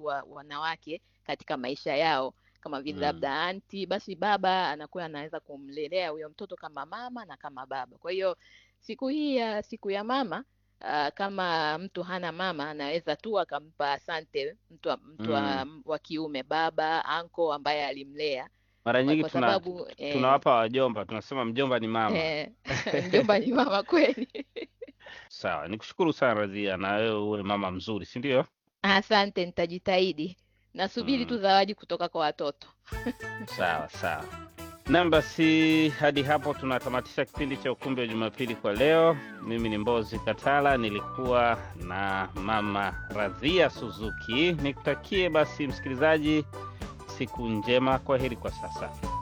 watu wa, wanawake katika maisha yao kama vile Mm. labda anti, basi baba anakuwa anaweza kumlelea huyo mtoto kama mama na kama baba. Kwa hiyo siku hii ya siku ya mama uh, kama mtu hana mama anaweza tu akampa asante mtu, wa- mtu wa, wa kiume baba anko ambaye alimlea Mara kwa, nyingi kwa tuna sababu eh, tunawapa wajomba, tunasema mjomba ni mama. eh, mjomba ni mama kweli. Sawa, nikushukuru sana Radhia, na wewe uwe mama mzuri, si ndio? Asante, nitajitahidi. Nasubiri tu Mm. zawadi kutoka kwa watoto. Sawa sawa. Nam, basi hadi hapo tunatamatisha kipindi cha Ukumbi wa Jumapili kwa leo. Mimi ni Mbozi Katala, nilikuwa na mama Radhia Suzuki. Nikutakie basi msikilizaji siku njema. Kwa heri kwa sasa.